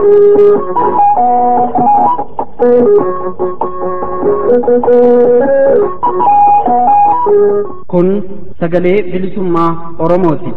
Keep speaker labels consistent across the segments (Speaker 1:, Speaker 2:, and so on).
Speaker 1: kun sagalee bilisummaa oromooti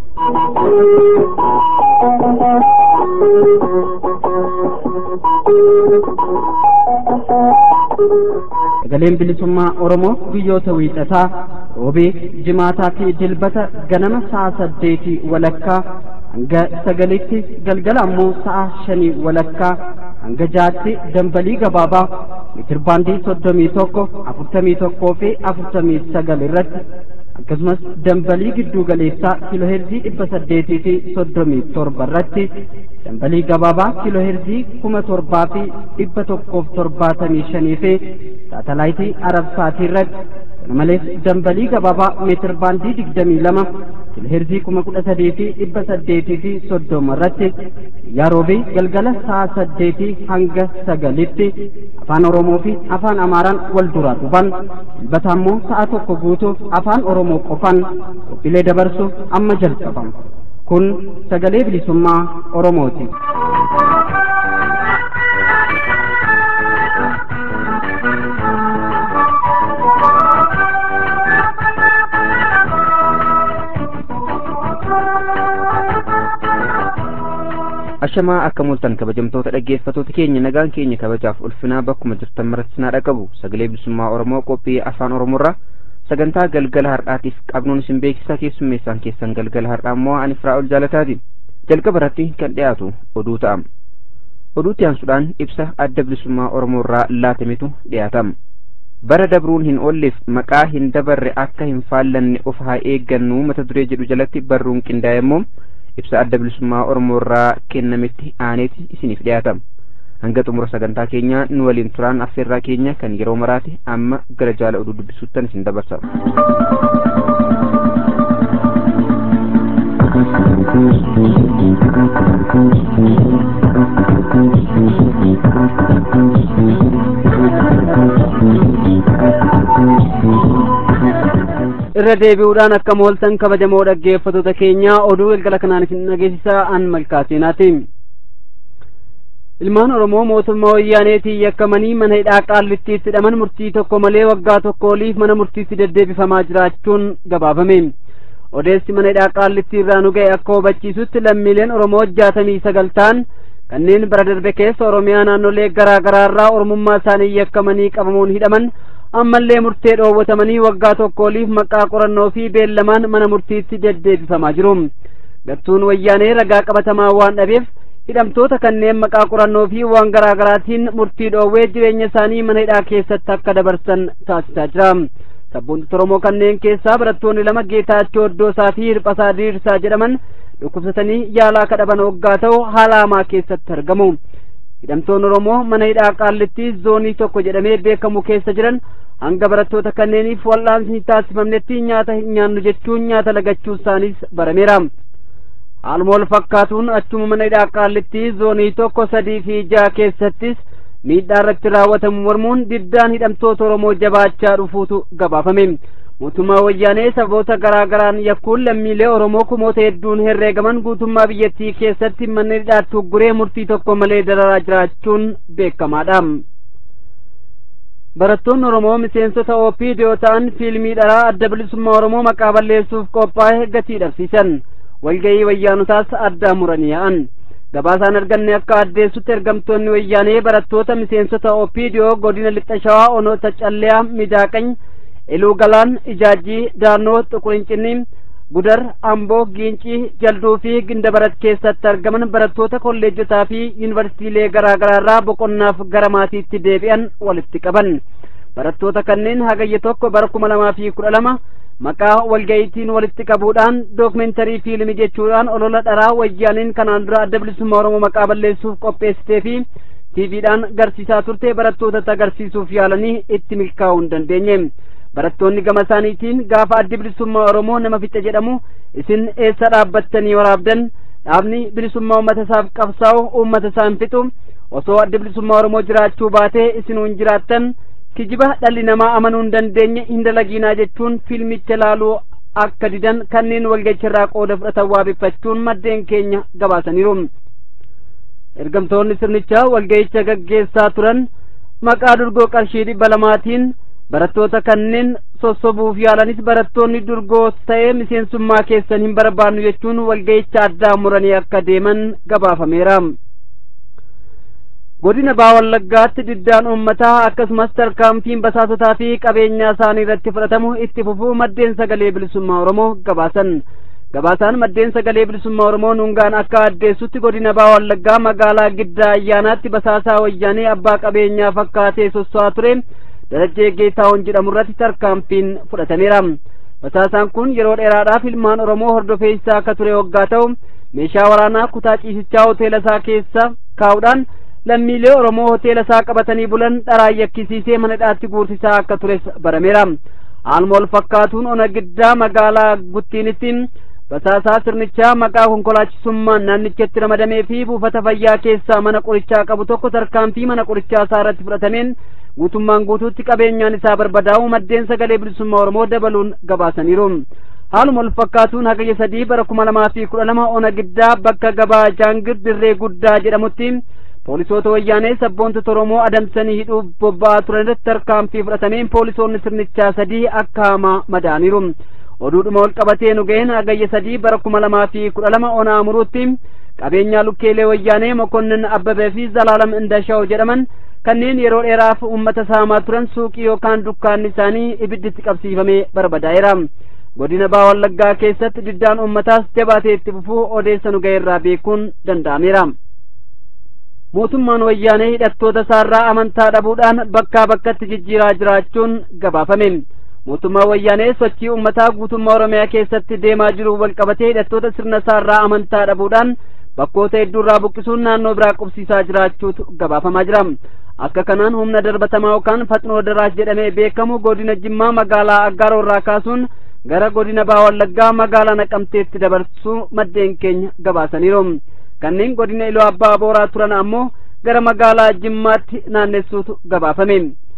Speaker 1: sagaleen bilisummaa oromoo guyyoota wiixataa roobee jimaataa fi dilbata ganama sa'a saddeetii walakkaa hanga sagalitti galgala ammoo sa'a shanii walakkaa hanga jaatti dambalii gabaabaa mitirbaandii soddomii tokko afurtamii tokkoo fi afurtamii sagal irratti akkasumas dambalii gidduu galeessaa kiilooheerzii dhibba saddeetii fi soddomii torba irratti dambalii gabaabaa kiilooheerzii kuma torbaa fi dhibba tokkoof torbaatamii shanii fi saatalaayitii arabsaatii irratti kana malees dambalii gabaabaa meetir baandii digdamii lama kiilooheerzii kuma kudha sadii fi dhibba saddeetii fi soddoma irratti guyyaa roobii galgala sa'a saddeetii hanga sagalitti afaan oromoo fi afaan amaaraan wal duraa dhuban dilbata ammoo sa'a tokko guutuuf afaan oromoo qofan qophiilee dabarsuuf amma jalqabam kun sagalee bilisummaa oromooti.
Speaker 2: ashamaa akka mul'atan kabajamtoota dhaggeeffatoota keenya nagaan keenya kabajaaf ulfinaa bakkuma jirtan maratti naa dhaqabu sagalee bilisummaa oromoo qophii afaan oromoorraa sagantaa galgala har'aatiif qabnuun isin beeksisaa keessummeessaan keessan galgala har'aa immoo ani firaa'ol jaalataati jalqaba irratti kan dhiyaatu oduu ta'am oduutti aansuudhaan ibsa adda bilisummaa oromoorraa laatametu dhiyaatama bara dabruun hin oolleef maqaa hin dabarre akka hin faallanne of haa eeggannu mata duree jedhu jalatti barruun qindaa'e immoo ibsa adda bilisummaa oromoo irraa kennametti aaneeti isiniif dhiyaatama hanga xumura sagantaa keenyaa nu waliin turaan affeerraa keenya kan yeroo maraati amma gara jaala oduu dubbisuuttan isin dabarsa
Speaker 1: irra deebi'uudhaan akka mooltan kabajamoo dhaggeeffatoota keenya oduu galgala kanaan isin dhageessisaa an malkaaseenaati ilmaan oromoo mootummaa wayyaaneetiin yakkamanii mana hidhaa qaallittiitti hidhaman murtii tokko malee waggaa tokko oliif mana murtiitti deddeebifamaa jiraachuun gabaafame odeessi mana hidhaa qaallittii irraa nu ga'e akka hubachiisutti lammiileen oromoo jaatamii sagal ta'an kanneen bara darbe keessa oromiyaa naannolee garaa garaa irraa oromummaa isaanii yakkamanii qabamuun hidhaman ammallee murtee dhoowwatamanii waggaa tokko oliif maqaa qorannoo fi beellamaan mana murtiitti deddeebifamaa jiru gattuun wayyaanee ragaa qabatamaa waan dhabeef hidhamtoota kanneen maqaa qorannoo fi waan garaa garaatiin murtii dhoowwee jireenya isaanii mana hidhaa keessatti akka dabarsan taasisaa jira sabboontoota oromoo kanneen keessaa barattoonni lama geetaachoo iddoosaa fi hirphasaa diriirsaa jedhaman dhukkubsatanii yaalaa kadhaban waggaa ta'u haala hamaa keessatti argamu hidhamtoonni oromoo mana hidhaa qaallitti zoonii tokko jedhamee beekamu keessa jiran hanga barattoota kanneeniif wal'aansi hin taasifamnetti nyaata hin nyaannu jechuun nyaata lagachuu isaaniis barameera haaluma wal fakkaatuun achuma mana hidhaa qaallitti zoonii tokko sadii fi jaha keessattis miidhaa irratti raawwatamu mormuun diddaan hidhamtoota oromoo jabaachaa dhufuutu gabaafame mootummaa wayyaanee sababoota garaa garaan yakkuun lammiilee oromoo kumoota hedduun herreegaman guutummaa biyyattii keessatti manni hidhaatti ugguree murtii tokko malee dararaa jiraachuun beekamaadha barattoonni oromoo miseensota oopidiyoo ta'an fiilmii dharaa adda bilisummaa oromoo maqaa balleessuuf qophaa'e gatii dhabsiisan walga'ii wayyaanotaas addaan muranii yaa'an gabaasaan arganne akka addeessutti ergamtoonni wayyaanee barattoota miseensota oopidiyoo godina lixa shawaa onoota calleyaa midaaqany iluu galaan ijaajii daannoo xuqurincinni gudar amboo giincii jalduu fi gindabarat keessatti argaman barattoota kolleejotaa fi yuunivarsiitiilee garaa garaa irraa boqonnaaf gara maatiitti deebi'an walitti qaban barattoota kanneen hagayya tokko bara kuma lamaa fi kudha lama maqaa walga'iitiin walitti qabuudhaan dookumentarii fiilmii jechuudhaan olola dharaa wayyaaniin kanaan dura adda bilisummaa oromoo maqaa balleessuuf qopheessitee fi tiiviidhaan garsiisaa turte barattootatti agarsiisuuf yaalanii itti milkaa'uu hin dandeenye barattoonni gama isaaniitiin gaafa addi bilisummaa oromoo nama fixe jedhamu isin eessa dhaabbattanii waraabdan dhaabni bilisummaa uummata isaaf qabsaa'u uummata isaa hin fixu osoo addi bilisummaa oromoo jiraachuu baatee isinuu hin jiraattan kijiba dhalli namaa amanuu hin dandeenye hin dalagiinaa jechuun fiilmicha laaluu akka didan kanneen walga'icharraa qooda fudhatan waabeffachuun maddeen keenya gabaasaniiru ergamtoonni sirnichaa walga'icha gaggeessaa turan maqaa durgoo qarshii dhibba lamaatiin barattoota kanneen sossobuuf yaalanis barattoonni durgoos ta'ee miseensummaa keessan hin barbaannu jechuun walga'icha addaa muranii akka deeman gabaafameera. godina baa wallaggaatti diddaan uummataa akkasumas tarkaanfiin basaasotaa fi qabeenyaa isaanii irratti fudhatamu itti fufuu maddeen sagalee bilisummaa oromoo gabaasan gabaasaan maddeen sagalee bilisummaa oromoo nuungaan akka addeessutti godina baa wallaggaa magaalaa giddaa ayyaanaatti basaasaa wayyaanee abbaa qabeenyaa fakkaatee sosso'aa ture darajjee geetaawon jedhamu irratti tarkaanfiin fudhatameera basaasaan kun yeroo dheeraadhaaf ilmaan oromoo hordofee isaa akka ture waggaa ta'u meeshaa waraanaa kutaa ciisichaa hoteela isaa keessa kaa'uudhaan lammiilee oromoo hoteela isaa qabatanii bulan dharaan yakkisiisee mana hidhaatti guursisaa akka tures barameera haaluma wal fakkaatuun ona giddaa magaalaa guttiinitti basaasaa sirnichaa maqaa konkolaachisummaan naannichatti ramadamee fi buufata fayyaa keessaa mana qorichaa qabu tokko tarkaanfii mana qorichaa isaa irratti fudhatameen guutummaan guutuutti qabeenyaan isaa barbadaa'u maddeen sagalee bilisummaa oromoo dabaluun gabaasaniiru haaluma wal fakkaatuun hagayya sadii bara kuma lamaa fi kudha lama ona giddaa bakka gabaa jaangir dirree guddaa jedhamutti poolisoota wayyaanee sabboontota oromoo adamsanii hidhuuf bobba'aa turan irratti tarkaanfii fudhatameen poolisoonni sirnichaa sadii akka hamaa madaaniiru oduudhuma wal qabatee nu ga'een hagayya sadii bara kuma lamaa fi kudha lama ona amuruutti qabeenyaa lukkeelee wayyaanee mokonnin abbabee fi zalaalam indashaa'u jedhaman kanneen yeroo dheeraaf uummata saamaa turan suuqii yookaan dukkaanni isaanii ibidditti qabsiifamee barbadaa'eera godina baa wallaggaa keessatti diddaan uummataas jabaatee itti fufuu odeessa nu ga'eerraa beekuun danda'ameera mootummaan wayyaanee hidhattoota isaarraa amantaa dhabuudhaan bakkaa bakkatti jijjiiraa jiraachuun gabaafame mootummaan wayyaanee sochii uummataa guutummaa oromiyaa keessatti deemaa jiru walqabatee hidhattoota sirna isaarraa amantaa dhabuudhaan bakkoota hedduurraa buqqisuun naannoo biraa qubsiisaa jiraachuutu gabaafamaa jira akka kanaan humna darbatamaa yookaan faxnoo daraas jedhamee beekamu godina jimmaa magaalaa aggaaroorraa kaasuun gara godina baa wallaggaa magaalaa naqamteetti dabarsuu maddeen keenya gabaasaniiru kanneen godina iloo abbaa booraa turan ammoo gara magaalaa jimmaatti naannessuutu gabaafame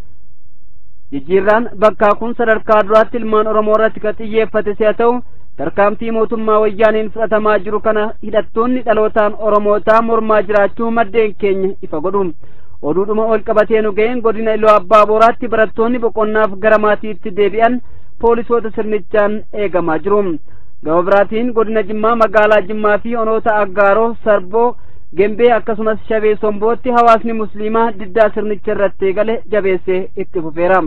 Speaker 1: jijjiirraan bakkaa kun sadarkaa duraatti ilmaan oromoo irratti kan xiyyeeffate si'a ta'u tarkaanfii mootummaa wayyaaniin fudhatamaa jiru kana hidhattoonni dhalootaan oromootaa mormaa jiraachuu maddeen keenya ifa godhu oduudhuma ol qabatee nu ga'een godina iloo abbaa booraatti barattoonni boqonnaaf gara maatiitti deebi'an poolisoota sirnichaan eegamaa jiru gama biraatiin godina jimmaa magaalaa jimmaa fi onoota aggaaroo sarboo gembee akkasumas shabee sombootti hawaasni musliimaa diddaa sirnicha irratti eegale jabeessee itti fufeera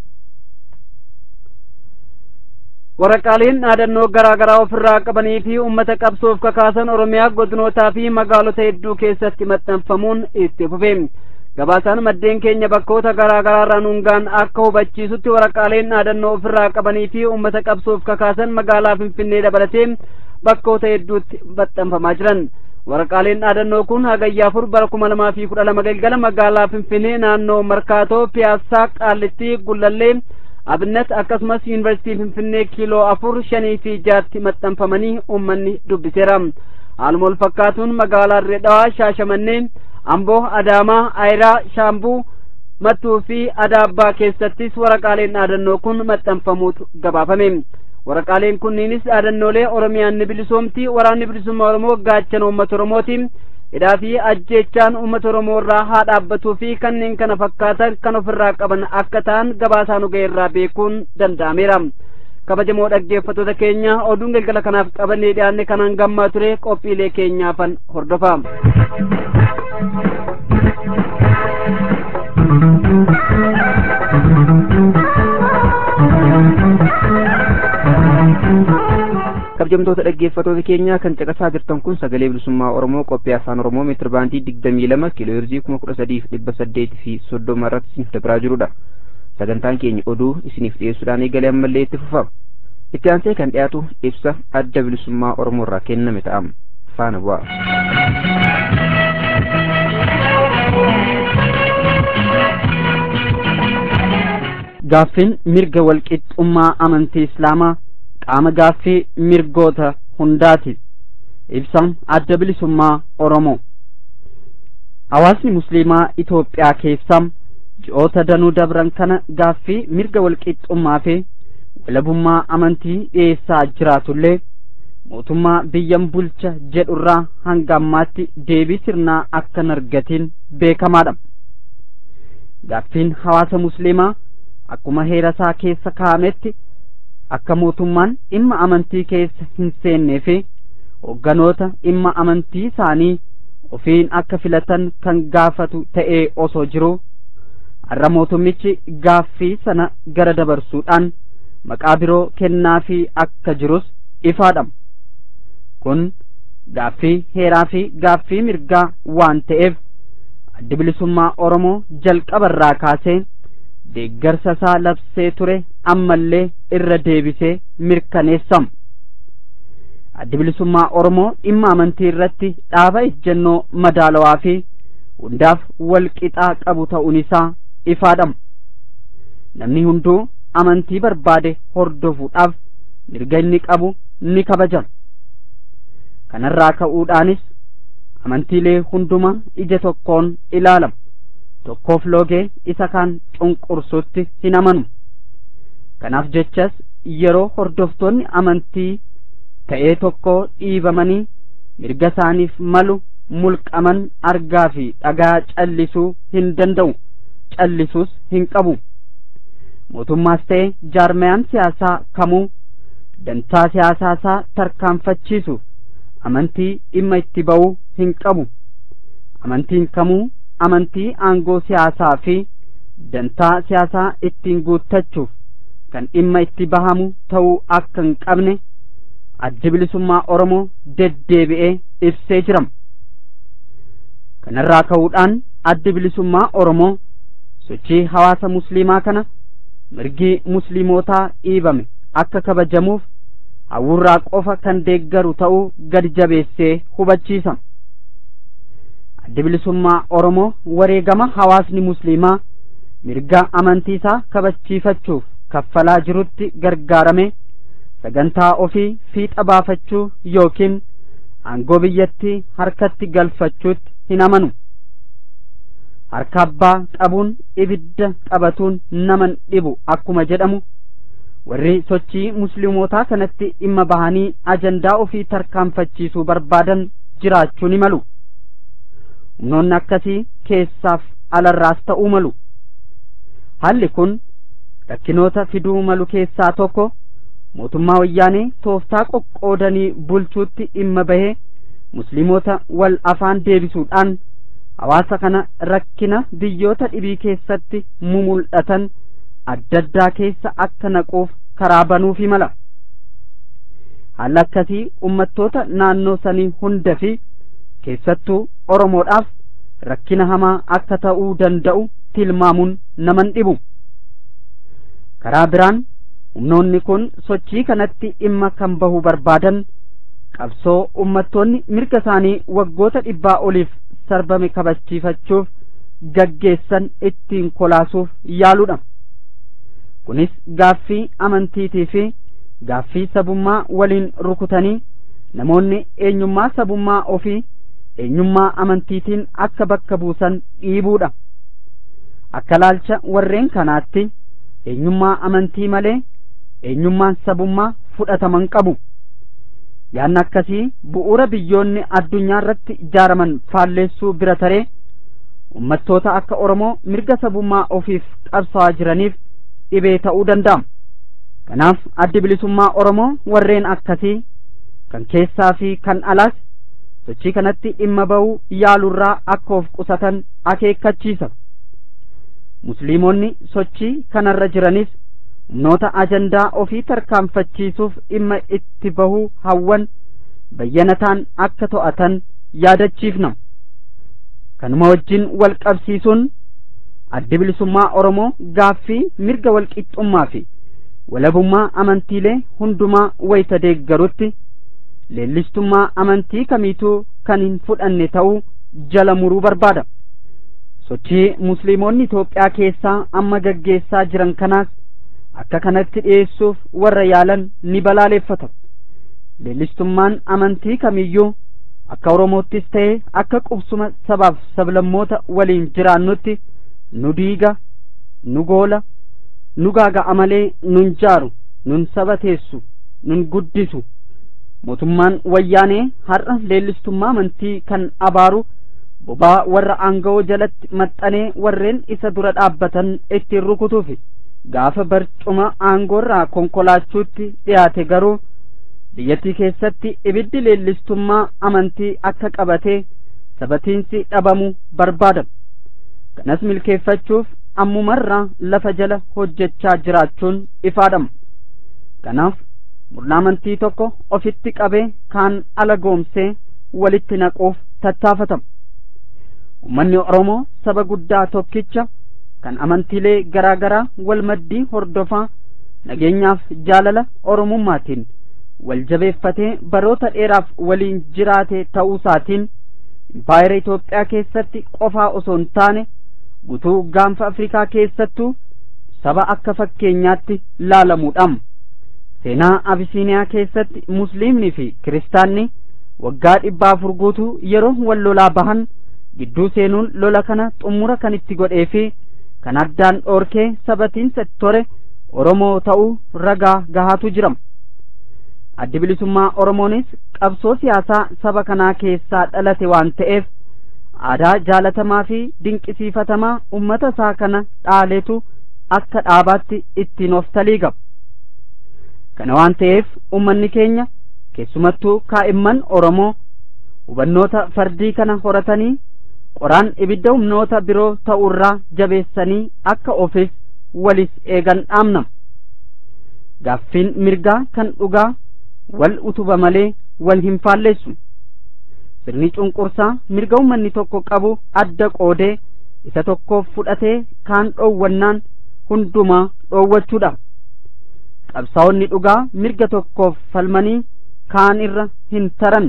Speaker 1: waraqaaleen dhaadannoo garaa garaa ofirraa qabanii fi ummata qabsoof kakaasan oromiyaa godinootaa fi magaalota hedduu keessatti maxxanfamuun itti fufe gabaasaan maddeen keenya bakkoota garaa garaarraa nuungaan akka hubachiisutti waraqaaleen dhaadannoo ofirraa qabanii fi ummata qabsoof kakaasan magaalaa finfinnee dabalatee bakkoota hedduutti maxxanfamaa jiran waraqaaleen dhaadannoo kun hagayya afur bara kuma lamaa fi kudha lama galgala magaalaa finfinnee naannoo markaatoo piyaasaa qaallittii gullallee abinat akkasumas yuunivarsiitii finfinnee kiiloo afur shanii fi jaatti maxxanfamanii uummanni dubbiseera haaluma wal fakkaatuun magaalaa dirreedhawaa shaashamannee amboo adaamaa ayiraa shaambuu mattuu fi adaabbaa keessattis waraqaaleen dhaadannoo kun maxxanfamuutu gabaafame waraqaaleen kunniinis dhaadannoolee oromiyaan ni bilisoomti waraanni bilisummaa oromoo gaachana uummata oromooti hidhaa fi ajjeechaan uummata oromoo irraa haa dhaabbatuu fi kanneen kana fakkaatan kan ofirraa qaban akka ta'an gabaasaa nu ga'e irraa beekuun danda'ameera kabajamoo dhaggeeffattoota keenya oduun galgala kanaaf qabannee dhiyaanne kanaan gammaa ture qophiilee keenyaafan hordofa
Speaker 2: kabajamtoota dhaggeeffattoota keenya kan caqasaa jirtan kun sagalee bilisummaa oromoo qophii afaan oromoo meetir baandii digdamii lama kiiloo heerzii kuma kudha sadiif dhibba saddeetii fi soddoma irratti isiniif dabraa jirudha sagantaan keenya oduu isiniif dhiyeessuudhaan eegalee ammallee itti fufa itti aansee kan dhiyaatu ibsa adda bilisummaa oromoo irraa kenname ta'am faana bu'a.
Speaker 1: gaaffiin mirga walqixxummaa amantii islaamaa qaama gaaffii mirgoota hundaati ibsa adda bilisummaa oromoo hawaasni musliimaa itoophiyaa keessaa ji'oota danuu dabran kana gaaffii mirga walqixxummaa fi walabummaa amantii dhiyeessaa jiraatullee mootummaa biyyan bulcha jedhurraa hanga ammaatti deebii sirnaa akka hin argatin beekamaadha gaaffiin hawaasa musliimaa akkuma heera isaa keessa kaa'ametti akka mootummaan dhimma amantii keessa hin seennee fi hogganoota dhimma amantii isaanii ofiin akka filatan kan gaafatu ta'ee osoo jiru har'a mootummichi gaaffii sana gara dabarsuudhaan maqaa biroo kennaafii akka jirus ifaadha kun gaaffii heeraa fi gaaffii mirgaa waan ta'eef addi bilisummaa oromoo jalqabarraa kaasee deeggarsa isaa labsee ture ammallee irra deebisee mirkaneessama addi bilisummaa oromoo dhimma amantii irratti dhaaba ejjennoo madaalawaa fi hundaaf wal qixaa qabu ta'uun isaa ifaadhama namni hunduu amantii barbaade hordofuudhaaf mirga inni qabu ni kabajama kanarraa ka'uudhaanis amantiilee hunduma ija tokkoon ilaalama tokkoof loogee isa kaan cunqursutti hin amanu kanaaf jechas yeroo hordoftoonni amantii ta'ee tokko dhiibamanii mirga isaaniif malu mulqaman argaa fi dhagaa callisuu hin danda'u callisuus hin qabu mootummaas ta'e jaarmayaan siyaasaa kamuu dantaa siyaasaa isaa tarkaanfachiisuuf amantii dhimma itti ba'uu hin qabu amantiin kamuu amantii aangoo siyaasaa fi dantaa siyaasaa ittiin guuttachuuf kan dhimma itti bahamu ta'uu akka hin qabne addi bilisummaa oromoo deddeebi'ee ibsee jirama kanarraa ka'uudhaan addi bilisummaa oromoo sochii hawaasa musliimaa kana mirgi musliimotaa dhiibame akka kabajamuuf hawwurraa qofa kan deeggaru ta'uu gadi jabeessee hubachiisa addi bilisummaa oromoo wareegama hawaasni musliimaa mirga amantii isaa kabachiifachuuf kaffalaa jirutti gargaarame sagantaa ofii fiixa baafachuu yookiin aangoo biyyattii harkatti galfachuutti hin amanu harka abbaa qabuun ibidda qabatuun naman dhibu akkuma jedhamu warri sochii musliimotaa kanatti dhimma bahanii ajandaa ofii tarkaanfachiisuu barbaadan jiraachuu ni malu humnoonni akkasii keessaaf alarraas ta'uu malu haalli kun rakkinoota fiduu malu keessaa tokko mootummaa wayyaanee tooftaa qoqqoodanii bulchuutti dhimma bahee musliimoota wal afaan deebisuudhaan hawaasa kana rakkina biyyoota dhibii keessatti mumul'atan adda addaa keessa akka naquuf karaa banuufi mala haalli akkasii ummattoota naannoo sanii hunda fi keessattuu oromoodhaaf rakkina hamaa akka ta'uu danda'u tilmaamuun naman dhibu karaa biraan humnoonni kun sochii kanatti dhimma kan bahu barbaadan qabsoo ummattoonni mirga isaanii waggoota dhibbaa oliif sarbame kabachiifachuuf gaggeessan ittiin kolaasuuf yaaluudha kunis gaaffii amantiitii fi gaaffii sabummaa waliin rukutanii namoonni eenyummaa sabummaa ofii eenyummaa amantiitiin akka bakka buusan dhiibuudha akka laalcha warreen kanaatti eenyummaa amantii malee eenyummaan sabummaa fudhataman qabu yaanni akkasii bu'uura biyyoonni addunyaa irratti ijaaraman faalleessuu bira taree ummattoota akka oromoo mirga sabummaa ofiif qabsaa'aa jiraniif dhibee ta'uu danda'a kanaaf addi bilisummaa oromoo warreen akkasii kan keessaa fi kan alaas sochii kanatti dhimma ba'uu yaalurraa akka of qusatan akeekkachiisa musliimonni sochii kanarra jiranis humnoota ajandaa ofii tarkaanfachiisuuf dhimma itti bahuu hawwan bayyanataan akka to'atan yaadachiifna kanuma wajjin wal qabsiisuun addi bilisummaa oromoo gaaffii mirga walqixxummaa fi walabummaa amantiilee hundumaa wayita deeggarutti leellistummaa amantii kamiituu kan hin fudhanne ta'uu jala muruu barbaada sochii musliimonni Itoophiyaa keessaa amma gaggeessaa jiran kanaas akka kanatti dhiyeessuuf warra yaalan ni balaaleffata leellistummaan amantii kamiyyuu akka oromoottis ta'e akka qubsuma sabaaf sablammoota waliin jiraannutti nu diiga nu goola nu gaaga'a malee nun jaaru nun sabateessu nun guddisu mootummaan wayyaanee har'a leellistummaa amantii kan abaaru bobaa warra aanga'oo jalatti maxxanee warreen isa dura dhaabbatan ittiin rukutuufi gaafa barcuma aangoorraa konkolaachuutti dhiyaate garuu biyyattii keessatti ibiddi leellistummaa amantii akka qabatee sabatiinsi dhabamu barbaadama kanas milkeeffachuuf ammumarraa lafa jala hojjechaa jiraachuun ifaadhama kanaaf murna amantii tokko ofitti qabee kaan ala goomsee walitti naquuf tattaafatama ummanni oromoo saba guddaa tokkicha kan amantiilee garaa garaa wal maddii hordofaa nageenyaaf jaalala oromummaatiin wal jabeeffatee baroota dheeraaf waliin jiraate ta'uusaatiin impaayera Itoophiyaa keessatti qofaa osoo hin taane guutuu gaanfa Afrikaa keessattuu saba akka fakkeenyaatti laalamuudhaan seenaa Abisiiniyaa keessatti musliimni fi kiristaanni waggaa dhibba afur guutuu yeroo wal lolaa bahan gidduu seenuun lola kana xumura kan itti godhee fi kan addaan dhoorkee sabatiinsa ture Oromoo ta'uu ragaa gahaatu jirama. addi bilisummaa oromoonis qabsoo siyaasaa saba kanaa keessaa dhalate waan ta'eef aadaa jaalatamaa fi dinqisiifatamaa ummata isaa kana dhaaleetu akka dhaabaatti ittiin of talii qaba kana waan ta'eef ummanni keenya keessumattuu kaa'imman oromoo hubannoota fardii kana horatanii qoraan ibidda humnoota biroo ta'urraa jabeessanii akka ofis walis eegan dhaamnama gaaffiin mirgaa kan dhugaa wal utuba malee wal hin faallessu sirni cunqursaa mirga ummanni tokko qabu adda qoodee isa tokkoof fudhatee kaan dhoowwannaan hundumaa dhoowwachuudha qabsaa'onni dhugaa mirga tokkoof falmanii kaan irra hin taran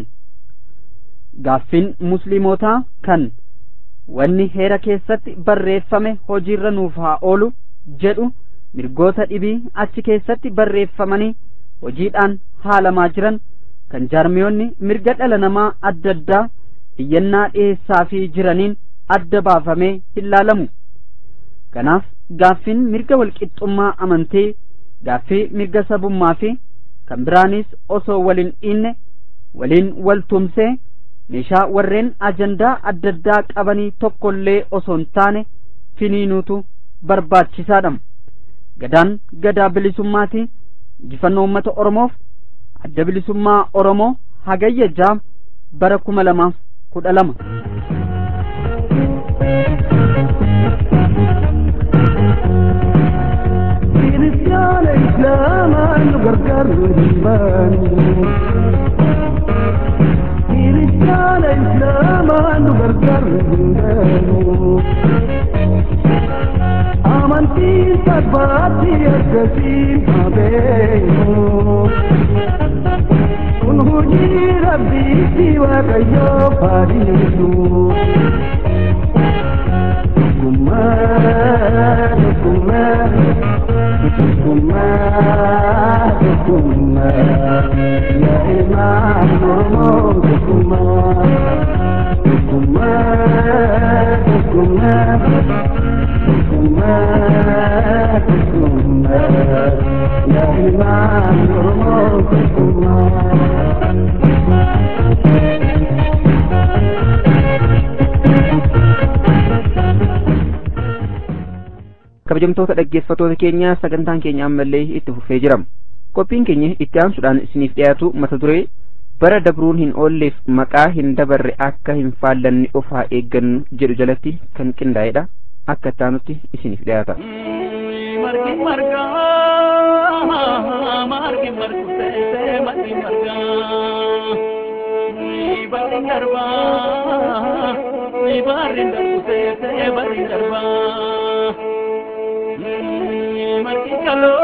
Speaker 1: gaaffiin musliimotaa kan wanni heera keessatti barreeffame hojiirra nuuf haa oolu jedhu mirgoota dhibii achi keessatti barreeffamanii hojiidhaan haalamaa jiran kan jaarmiyoonni mirga dhala namaa adda addaa iyyannaa dhiheessaa fi jiraniin adda baafamee hin laalamu kanaaf gaaffiin mirga walqixxummaa amantii gaaffii mirga sabummaa fi kan biraanis osoo waliin dhiinne waliin wal tumsee meeshaa warreen ajandaa adda addaa qabanii tokkollee osoo hin taane finiinuutu barbaachisaadha gadaan gadaa bilisummaati injifannoo uummata oromoof adda bilisummaa oromoo hagayya jaam bara kuma lamaaf kudha lama
Speaker 3: kiristaana islaamaa nu gargaaru hin baanu kiristaana islaamaa nu gargaaru hin baanu amantiin sabbaatti akkasiin habeenu kun hojii rabbiitti waaqayyoo faadhiisu Kumar, kumar, kumar, kumar, ya imam Muhammad kumar, kumar, kumar, kumar, kumar, ya imam Muhammad kumar.
Speaker 2: kabajamtoota dhaggeeffatoota keenya sagantaan keenya ammallee itti fufee jira qophiin keenya itti aansuudhaan isiniif dhiyaatu mata duree bara dabruun hin oolleef maqaa hin dabarre akka hin faallanne of haa eeggannu jedhu jalatti kan qindaa'edha akka itti aanutti isiniif dhiyaata.
Speaker 3: margi margaa margi margu ta'e margi margaa barri darbaa barri darbu ta'e barri darbaa margi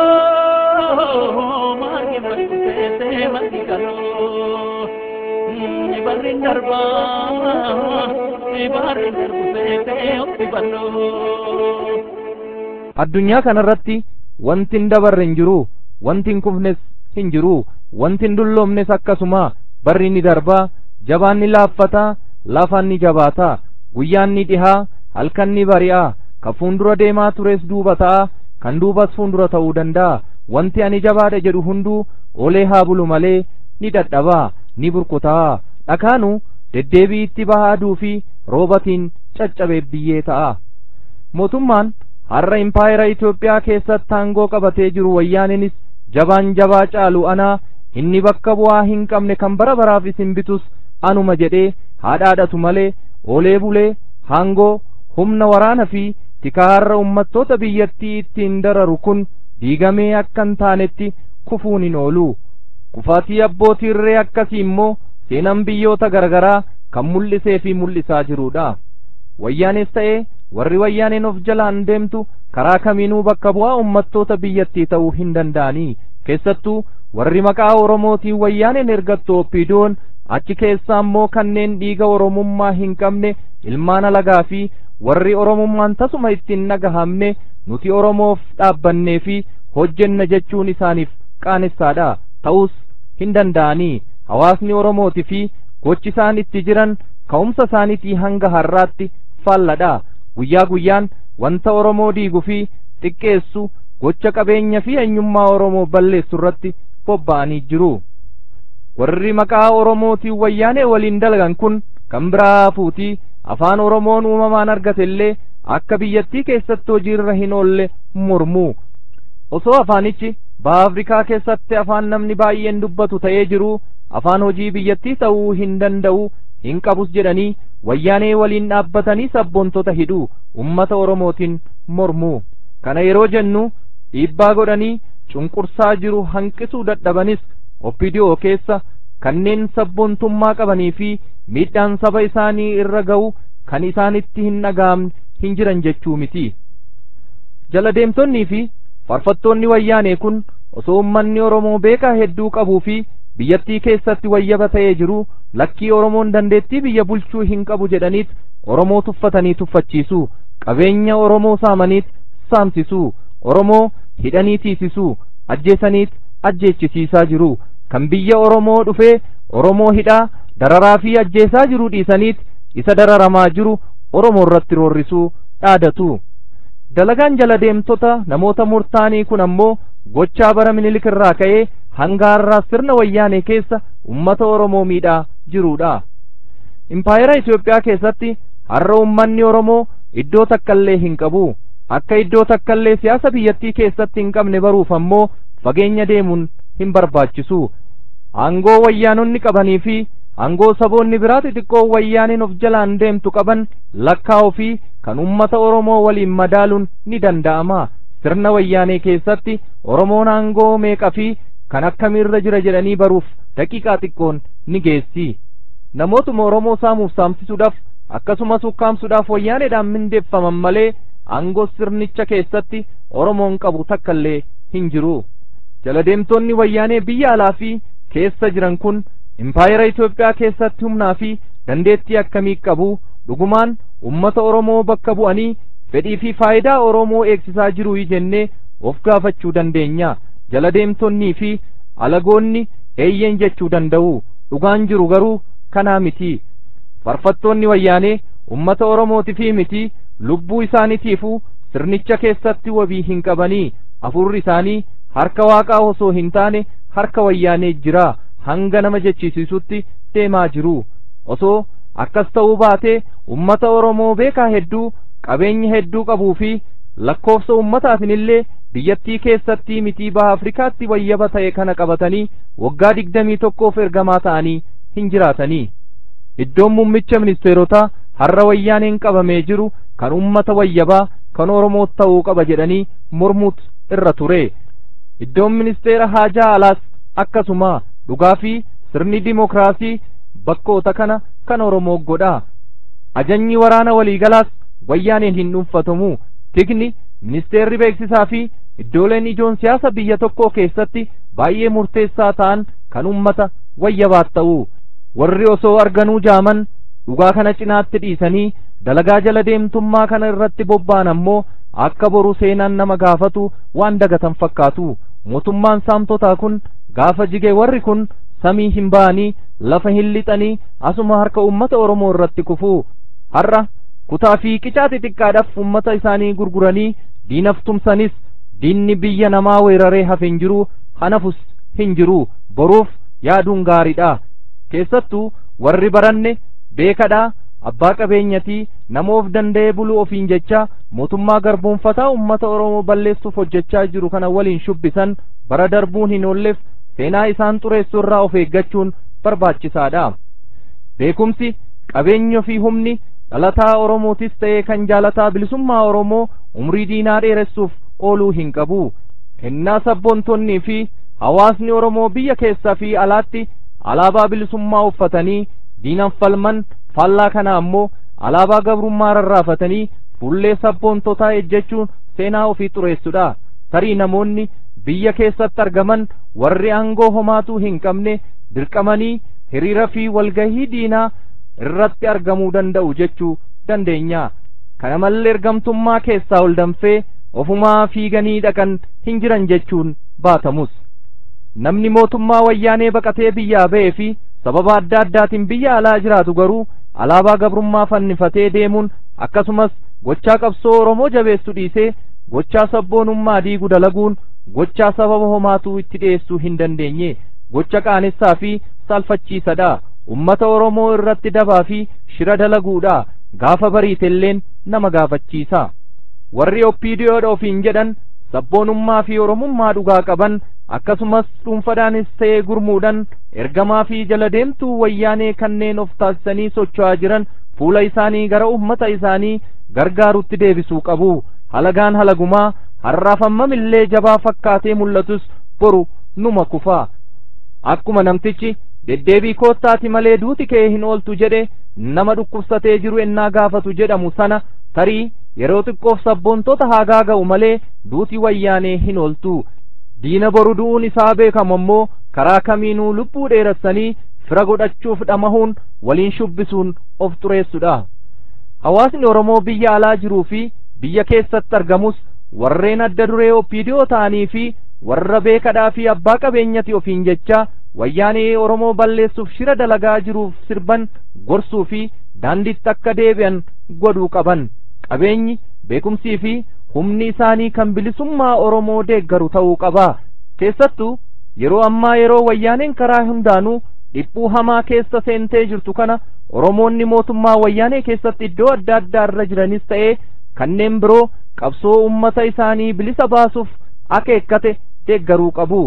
Speaker 3: kaloo margi margu ta'e margi kaloo barri darbaa barri darbu ta'e ofi balloo.
Speaker 4: addunyaa kanarratti wanti hin dabarre hin jiru wanti hin kufnes hin jiru wanti hin dulloomnes akkasuma barri ni darbaa jabaan ni laaffataa lafaan ni jabaataa guyyaan ni dhihaa halkan ni bari'a ka fuundura deemaa tures duuba ta'a kan duubas fuundura ta'uu danda'a wanti ani jabaadha jedhu hunduu olee haa bulu malee ni dadhabaa ni burkutaa dhakaanu deddeebii itti bahaa aduu fi roobatiin caccabee biyyee ta'a mootummaan har'a impaayera Itoophiyaa keessatti aangoo qabatee jiru wayyaaninis jabaan jabaa caalu anaa inni bakka bu'aa hin qabne kan bara baraaf isin bitus anuma jedhee haadhaadhatu malee oolee bulee haangoo humna waraana fi tikaa har'a ummattoota biyyattii ittiin dararu kun diigamee akka hin taanetti kufuun hin oolu kufaatii abbootii irree akkasii immoo seenaan biyyoota garagaraa kan mul'isee fi mul'isaa jirudha wayyaanes ta'ee warri wayyaaneen of jalaan deemtu karaa kamiinuu bakka bu'aa ummattoota biyyattii ta'uu hin danda'anii keessattuu warri maqaa oromootiin wayyaaneen ergattu oppiidoon achi keessaa immoo kanneen dhiiga oromummaa hin qabne ilmaan alagaa fi warri oromummaan tasuma ittiin nagahamne nuti oromoof dhaabbannee fi hojjenna jechuun isaaniif qaanessaadha ta'us hin danda'anii hawaasni oromooti fi gochi isaan itti jiran ka'umsa isaaniitii hanga har'aatti faalladha guyyaa guyyaan wanta oromoo diigu fi xiqqeessu gocha qabeenya fi eenyummaa oromoo balleessu irratti bobba'anii jiru warri maqaa oromootiin wayyaanee waliin dalagan kun kan biraa hafuutii afaan oromoon uumamaan argate illee akka biyyattii keessatti hojiirra hin oolle mormuu osoo afaanichi baha afrikaa keessatti afaan namni baay'een dubbatu ta'ee jiru afaan hojii biyyattii ta'uu hin danda'u hin qabus jedhanii wayyaanee waliin dhaabbatanii sabboontota hidhuu ummata oromootiin mormuu kana yeroo jennu dhiibbaa godhanii cunqursaa jiru hanqisuu dadhabanis oppidiyoo keessa kanneen sabboontummaa qabanii fi miidhaan saba isaanii irra ga'u kan isaanitti hin dhaga'amne hin jiran jechuu miti jala deemtonnii fi farfattoonni wayyaanee kun osoo ummanni oromoo beekaa hedduu qabuu fi biyyattii keessatti wayyaba ta'ee jiru lakkii oromoon dandeettii biyya bulchuu hin qabu jedhaniit oromoo tuffatanii tuffachiisuu qabeenya oromoo saamaniit saamsisuu oromoo hidhanii tiisisuu ajjeesaniit ajjeechisiisaa jiru kan biyya oromoo dhufee oromoo hidhaa dararaa fi ajjeesaa jiru dhiisaniit isa dararamaa jiru oromoo irratti roorrisuu dhaadatu dalagaan jala deemtota namoota murtaanii kun ammoo gochaa bara minilik irraa ka'ee hanga har'aa sirna wayyaanee keessa ummata oromoo miidhaa jiruudha impaayera Itoophiyaa keessatti har'a ummanni oromoo iddoo takkallee hin qabu akka iddoo takkallee siyaasa biyyattii keessatti hin qabne baruuf ammoo fageenya deemuun hin barbaachisu aangoo wayyaanonni qabanii fi aangoo saboonni biraa xixiqqoo wayyaaniin of jalaan deemtu qaban lakkaa'uu fi kan ummata oromoo waliin madaaluun ni danda'ama sirna wayyaanee keessatti oromoon aangoo meeqa fi kan akkamiirra jira jedhanii baruuf daqiiqaa xiqqoon ni geessi namootuma oromoo saamuuf saamsisuudhaaf akkasumas ukkaamsuudhaaf wayyaaneedhaan mindeeffaman malee aangoo sirnicha keessatti oromoon qabu takkallee hin jiru jala deemtonni wayyaanee biyya alaa fi keessa jiran kun impaayera Itoophiyaa keessatti humnaa fi dandeettii akkamii qabu dhugumaan ummata oromoo bakka bu'anii fedhii fi faayidaa oromoo eegsisaa jiru jennee of gaafachuu dandeenya jala deemtonnii fi alagoonni eeyyen jechuu danda'u dhugaan jiru garuu kanaa miti farfattoonni wayyaanee ummata oromooti fi miti lubbuu isaaniitiifuu sirnicha keessatti wabii hin qabanii afurri isaanii harka waaqaa osoo hin taane harka wayyaanee jira hanga nama jechisiisutti deemaa jiru osoo akkas ta'uu baatee ummata oromoo beekaa hedduu qabeenya hedduu qabuu fi lakkoofsa ummataatiin illee biyyattii keessatti mitii baha afrikaatti wayyaba ta'e kana qabatanii waggaa digdamii tokkoof ergamaa ta'anii hin jiraatanii iddoon muummicha ministeerotaa har'a wayyaaneen qabamee jiru kan ummata wayyabaa kan oromoo ta'uu qaba jedhanii mormuut irra ture iddoon ministeera haajaa alaas akkasuma dhugaa fi sirni dimokiraasii bakkoota kana kan oromoo godha ajanyi waraana waliigalaas wayyaaneen hin dhuunfatamu tikni ministeerri beeksisaa fi iddooleen ijoon siyaasa biyya tokkoo keessatti baay'ee murteessaa ta'an kan ummata wayyabaat ta'u warri osoo arganuu jaaman dhugaa kana cinaatti dhiisanii dalagaa jala deemtummaa kana irratti bobba'an ammoo akka boru seenaan nama gaafatu waan dagatan fakkaatu mootummaan saamtotaa kun gaafa jige warri kun samii hin ba'anii lafa hin lixanii asuma harka ummata oromoo irratti kufuu har'a kutaa fi qicaa xixiqqaadhaaf ummata isaanii gurguranii diinaf tumsanis diinni biyya namaa weeraree hafe hin jiru hanafus hin jiru boruuf yaaduun gaariidha keessattuu warri baranne beekadha abbaa qabeenyatii nama of danda'ee buluu ofiin jecha mootummaa garboonfataa ummata oromoo balleessuuf hojjechaa jiru kana waliin shubbisan bara darbuun hin oolleef seenaa isaan xureessu irraa of eeggachuun barbaachisaadha beekumsi qabeenya fi humni dhalataa oromootis ta'ee kan jaalataa bilisummaa oromoo umrii diinaa dheeressuuf ooluu hin qabu kennaa sabboontonnii fi hawaasni oromoo biyya keessaa fi alaatti alaabaa bilisummaa uffatanii diinan falman faallaa kana ammoo alaabaa gabrummaa rarraafatanii fuullee sabboontotaa ejjechuun seenaa ofii xureessudha tarii namoonni biyya keessatti argaman warri aangoo homaatuu hin qabne dirqamanii hiriira fi walgahii diinaa irratti argamuu danda'u jechuu dandeenya kana malee ergamtummaa keessaa ol danfee ofumaa fiiganii dhaqan hin jiran jechuun baatamus namni mootummaa wayyaanee baqatee biyyaa ba'ee fi sababa adda addaatiin biyya alaa jiraatu garuu alaabaa gabrummaa fannifatee deemuun akkasumas gochaa qabsoo oromoo jabeessu dhiisee gochaa sabboonummaa diigu dalaguun gochaa sababa homaatuu itti dhiyeessuu hin dandeenye gocha qaanessaa fi salphachiisadha ummata oromoo irratti dabaa fi shira dalaguudha gaafa bariitelleen nama gaafachiisa warri oppiidiyoodha ofiin jedhan sabboonummaa fi oromummaa dhugaa qaban akkasumas dhuunfadhaanis ta'ee gurmuudhan ergamaa fi jala deemtuu wayyaanee kanneen of taasisanii socho'aa jiran fuula isaanii gara ummata isaanii gargaarutti deebisuu qabu halagaan halagumaa har'aafamamillee jabaa fakkaatee mul'atus boru numa kufa akkuma namtichi deddeebii koottaati malee duuti kee hin ooltu jedhe nama dhukkubsatee jiru ennaa gaafatu jedhamu sana tarii yeroo xiqqoof sabboontota haa gaaga'u malee duuti wayyaanee hin ooltu diina boru du'uun isaa beekamu ammoo karaa kamiinuu lubbuu dheerassanii fira godhachuuf dhamahuun waliin shubbisuun of xureessudha hawaasni oromoo biyya alaa jiruu fi biyya keessatti argamus warreen adda duree oppiidiyoo ta'anii fi warra beekadhaa fi abbaa qabeenyati ofiin jecha wayyaanee oromoo balleessuuf shira dalagaa jiruuf sirban gorsuu fi daanditti akka deebi'an godhuu qaban qabeenyi beekumsii fi humni isaanii kan bilisummaa oromoo deeggaru ta'uu qaba keessattuu yeroo ammaa yeroo wayyaaneen karaa hundaanuu dhiphuu hamaa keessa seentee jirtu kana oromoonni mootummaa wayyaanee keessatti iddoo adda addaa irra jiranis ta'ee kanneen biroo qabsoo ummata isaanii bilisa baasuuf akeekkate deeggaruu qabu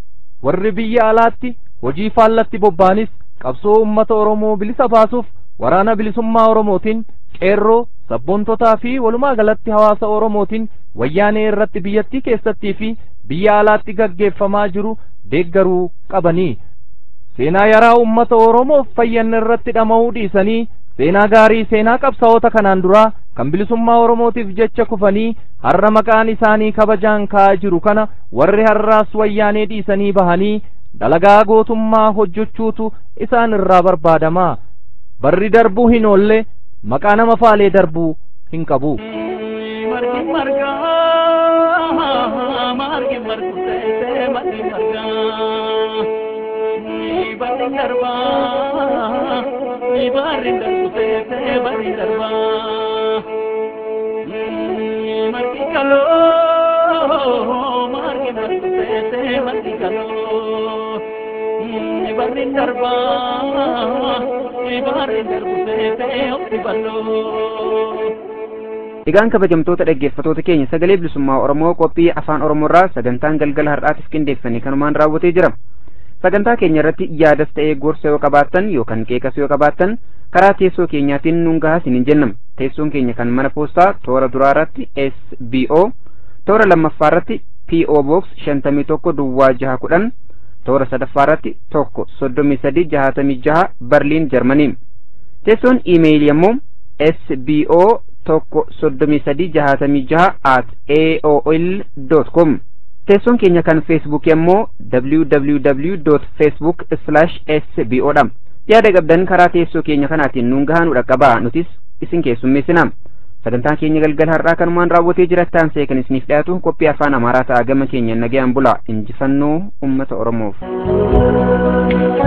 Speaker 4: warri biyya alaatti hojii faallatti bobba'anis qabsoo ummata oromoo bilisa baasuuf waraana bilisummaa oromootiin qeerroo sabboontotaa fi walumaa galatti hawaasa oromootiin wayyaanee irratti biyyattii keessattii fi biyya alaatti gaggeeffamaa jiru deeggaruu qabanii seenaa yaraa ummata oromoof fayyan irratti dhama'uu dhiisanii seenaa gaarii seenaa qabsaa'ota kanaan duraa kan bilisummaa oromootiif jecha kufanii har'a maqaan isaanii kabajaan ka'aa jiru kana warri har'aas wayyaanee dhiisanii bahanii dalagaa gootummaa hojjechuutu isaan irraa barbaadamaa barri darbuu hin oolle maqaa nama faalee darbuu hin qabu.
Speaker 3: margi margaa margi margu ta'e margi margaa barri darbaa barri darbu ta'e barri darbaa margi kaloo margi margu ta'e margi kaloo barri darbaa barri darbu ta'e ofi balloo.
Speaker 2: Egaan kabajamtoota dhaggeeffatoota keenya sagalee bilisummaa Oromoo qophii afaan Oromoorraa sagantaan galgala har'aatiif qindeeffame kanumaan raawwatee jira. Sagantaa keenya irratti yaadas ta'ee gorsa yoo qabaattan yookaan qeeqas yoo qabaattan karaa teessoo keenyaatiin nuun gahaa isiniin jennam. Teessoon keenya kan mana poostaa toora duraa irratti SBO toora lammaffaa irratti PO Box shantamii tokko duwwaa jaha kudhan toora sadaffaa irratti tokko soddomii sadii jahatamii jaha Barliin Jarmanii. Teessoon iimeeyilii ammoo SBO tokko soddomii sadii jahatamii jaha at aol dot com teessoon keenya kan feesbuukii ammoo www dot facebook slash sbo dha yaada qabdan karaa teessoo keenya kanaatiin nuun gahaa nu dhaqqabaa nutis isin keessummeessina sagantaan keenya galgala har'aa kanumaan raawwatee jirattaan see kan isiniif dhiyaatu qophii afaan amaaraa ta'a gama keenya nagayaan bula injifannoo ummata oromoof